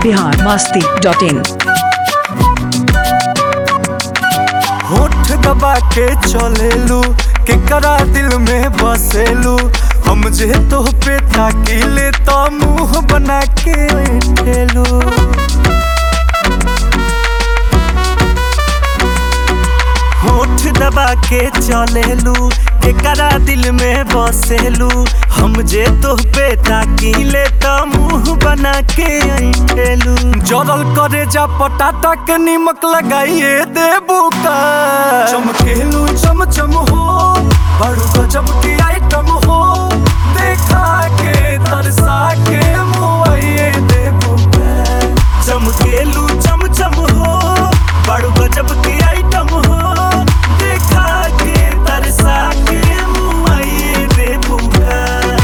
Bihar Masti dot इन होठ दबा के चलेलू केकरा दिल में बसेलू हम जे तो पे ताकीले तो मुंह बना के ठेलू होठ दबा के चलेलू केकरा दिल में बसेलू हम जे तो पे ताकीले तो मुंह बना के ठेलू जरल करे जा पटाटा के निमक लगाइए देबू का चमकेलू चम चम हो बड़ू गजब की आइटम हो देखा के तरसा के मुआइए देबू का चमकेलू चम चम हो बड़ू गजब की आइटम हो देखा के तरसा के मुआइए देबू का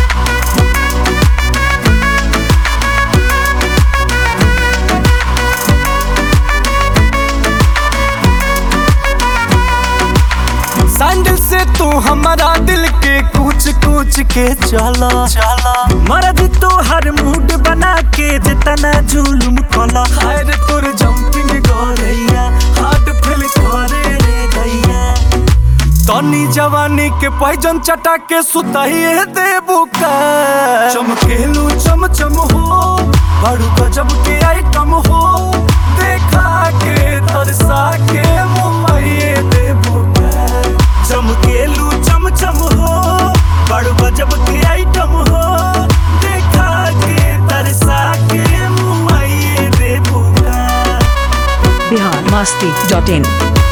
सैंडल से तू हमारा दिल के कुछ कुछ के चला चला मर्द तो हर मूड बना के जितना जुलुम कला हर तोर जंपिंग गोरैया हार्ट फेल करे रे गैया तनी जवानी के पैजन चटा के सुताइए देबू का चमकेलू चम चम हो बड़ू गजब के आइटम हो देखा के तरसा के मुआइए देबू का चमकेलू चम चम हो बड़ू गजब के आइटम हो देखा के तरसा के मुआइए देबू का बिहार मस्ती डॉट इन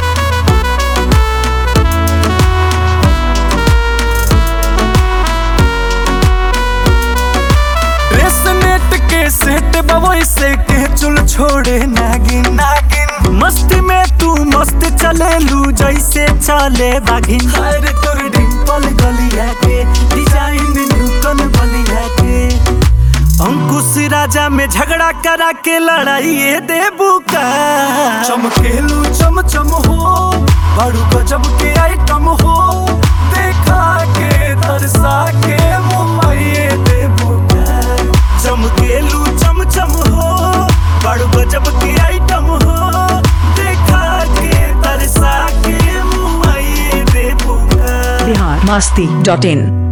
रेसनेट के सेट बवई से के चुल छोड़े नागिन नागिन मस्ती में तू मस्त चलेलू जैसे चले बागिन हर तोर डिंपल गलिया के डिजाइन न्यूटन बलिया के अंकुश राजा में झगड़ा करा के लड़ाई देबू का चमकेलू चम चम हो बड़ू गजब के आइटम हो देखा के तरसा के मुआइए देबू का चमकेलू चम चम हो बड़ू गजब के आइटम हो देखा के तरसा के मुआइए देबू का बिहार मस्ती डॉट इन